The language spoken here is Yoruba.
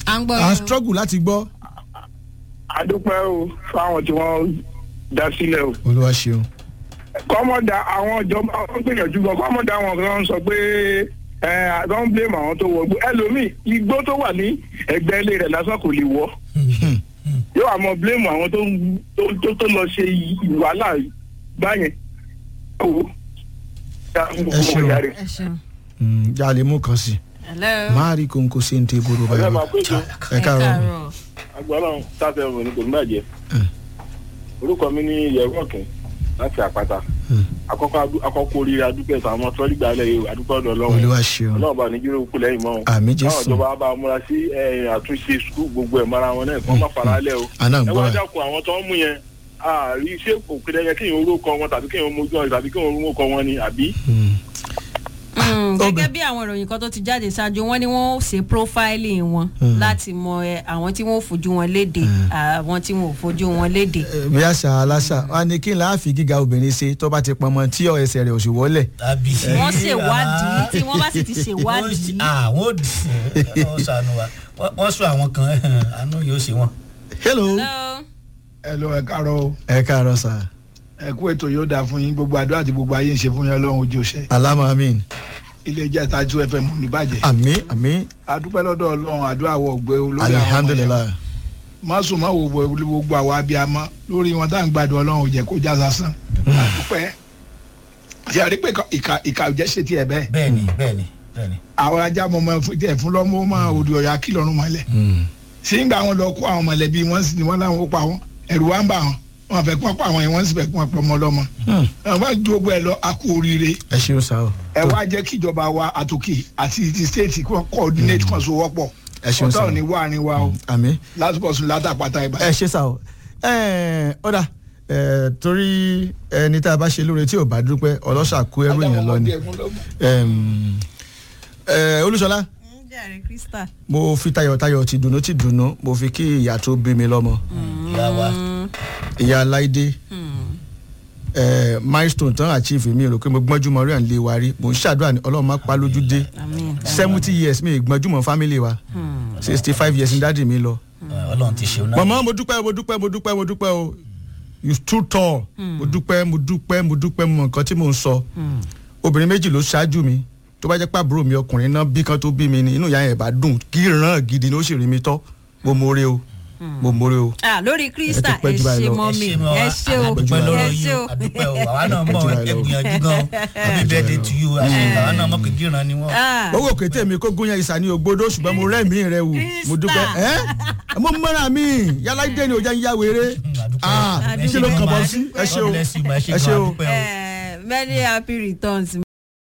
à ń gbọ́ à ń yín o. struggle láti gbọ́. adúpẹ́ o fáwọn tí wọ́n dá sílẹ̀ o. olúwa ṣeun. kọ́mọ̀dà àwọn ìjọba wọn gbìyànjú gan kọ́mọ̀dà àwọn kan sọ pé ẹ àdán blame àwọn tó wọ gbó ẹlòmíì igbó tó wà ní ẹgbẹ́ ilé rẹ̀ lásán kò lè wọ́ yóò àmọ́ blame àwọn tó tó- tó tó lọ ṣe wàhálà báyẹn. Ẹ ṣeun. ẹ ṣeun. Mm, já lè mú kan sí i. hello. máa rí kóńkó sí ní tébùrù báyìí. ẹ káàárọ̀. agbọ́dọ̀ sáfẹ́ ọ̀run ní kò ní bàjẹ́ orúkọ mi ní yẹ̀rọ ọ̀kìn láti àpáta àkọ́kọ́ adú- àkọ́kọ́ oríire adúpẹ́ sọ àwọn tọ́lí gbà lẹ́yìn adúpẹ́ ọ̀dọ̀ ọlọ́run olúwa ṣeun. ọlọ́run bá níjúrò kú lẹ́yìn mọ́ o. àmì káwọn jésù. ìjọba bá múra sí ẹ, àtúnṣe sukùl gbogbo ẹ̀ mara wọn náà kí wọ́n má fara lẹ́ o. àná ẹ gbọ́ wá ẹ. dákun àwọn tó ń mú yẹn àárí ṣé òkèlè yẹn kéèyàn orúkọ wọn tàbí kéèyàn mójú ọ̀rẹ́ tàbí kéèyàn orúkọ wọn ni àbí. Mm, Ọbẹ̀. gẹ́gẹ́ bí àwọn ìròyìn kan tó ti jáde ṣáájú wọ́n ní wọ́n ó ṣe profiling wọn láti mọ ẹ, àwọn tí wọ́n ò fojú wọn léde àwọn tí wọ́n ò fojú wọn léde. bí àṣà aláṣà wa ni kí n láàfin gíga obìnrin ṣe tó bá ti pọnmọ tí ọ ẹsẹ̀ rẹ̀ ò sì wọlẹ̀. tàbí. wọ́n ṣèwádìí tí wọ́n bá sì ti ṣèwádìí. àwọn ò dì í wọ́n sànù wa Wọ́n- wọ́n sọ àwọn kan àánú yóò ṣe wọn. hello. Hello. ẹ lọ ẹ káàárọ̀ o ẹ káàárọ̀ sà. ẹ kú ètò yóò dáa fún yín gbogbo àdúrà àti gbogbo ayé ń ṣe fún yín ọlọ́run ojú ṣe alámọ̀ amin. ilé iṣẹ́ tajú fm níbàjẹ́ àmì àmì adúpẹ́ lọ́dọ̀ ọlọ́run àdúrà wọ ògbé olórí àwọn ọmọ yẹn alihamdulilayi. má sùn má wo wo gbogbo àwọn abiyamọ lórí wọn tá à ń gbàdúrà ọlọ́run ò jẹ́ kó já sásán adúpẹ́ ṣe àrí pé ìka ìka ò jẹ́ ṣe tiẹ̀ bẹ́ẹ̀ bẹ́ẹ̀ni bẹ́ẹ̀ni bẹ́ẹ̀ni. àwọn ajá mọ ọmọ fún tiẹ̀ fún lọ́mọ máa odò ọ̀yà kí lọ́rùn mọ́lẹ̀ sí ń gbà wọn lọ kó àwọn mọ̀lẹ́bí wọn sì ni wọ́n láwọn ó pa wọn ẹ̀rù wa ń bà wọn wọn fẹ́ kí wọ́n pa àwọn yẹn wọ́n sì fẹ́ kí wọ́n pa ọmọ ọlọ́mọ àwọn bá ju gbogbo ẹ̀ lọ a kú oríire ẹ ṣeun sá o. ẹ wá jẹ́ kí ìjọba wa àtòkè àti ti state kí wọ́n coordinate kan so wọ́pọ̀ Ẹ ṣeun ọ̀tá sir. ò ní wá ní wa o àmì. lásìkò sùn látàpátá ibà. ẹ ṣe sá o. ẹ ọ̀dà ẹ torí ẹni tá a bá ṣe lóore tí ò bá dúpẹ́ ọlọ́ṣà kó ẹrú yẹn lọ ni. Ẹm, ẹ, olúṣọlá ń jàre krista. mo fi tayọ̀tayọ̀ ti dùnú ti dùnú mo fi kí ìyá tó bí mi lọ́mọ ìyá wa ìyá láìdé ẹ, milestone tán achieve mi rò pé mo gbọ́njú mọ́ rí à ń lé wa rí mo ń ṣàdúrà ní ọlọ́run má pa lójú dé àmín. seventy years mi gbọ́njú mọ́ family wa sixty five years ní dáàdì mi lọ. ọlọ́run ti ṣeun náà. mọ̀mọ́ mo dúpẹ́ mo dúpẹ́ mo dúpẹ́ mo dúpẹ́ o you stood tall mo dúpẹ́ mo dúpẹ́ mo dúpẹ́ mo mọ nǹkan tí mò ń sọ obìnrin méjì ló ṣáájú mi tó bá jẹ́ pàbúrò mi ọkùnrin náà bí kan tó bí mi ni inú ìyá yẹn bá dùn kí ìran gidi ni ó sì rí mi tọ́ mo mórè o mo mórè o. ah lórí krista Ẹ ti pẹ́ ẹ jù báyìí ṣe lọ. mọ́ mi mọ́ ẹ wa. ṣe o àdúpẹ́ lọ́rọ̀ ẹ yín ṣe o o. àdúpẹ́ o àwa náà mọ̀ Ẹ jù ẹ báyìí lọ. gbìyànjú gan happy birthday to you àṣìkò àwa náà mọ̀ pé gíran ni wọ́n. Ah, owó kété mi kó gúnyán ìsà ní ògbódó ṣùgbọ́n mo rẹ́ẹ̀mí rẹ wò mo dúpẹ́ ẹ́ mo mọ́ra mi yálà dé ni òjá ń yá wéré ah Adúpẹ́. kí ló kàn bọ́ sí ẹ ṣe o God bless you, ma, ẹ ṣe ẹ ṣe gan, o. adúpẹ́ o. eh, many happy returns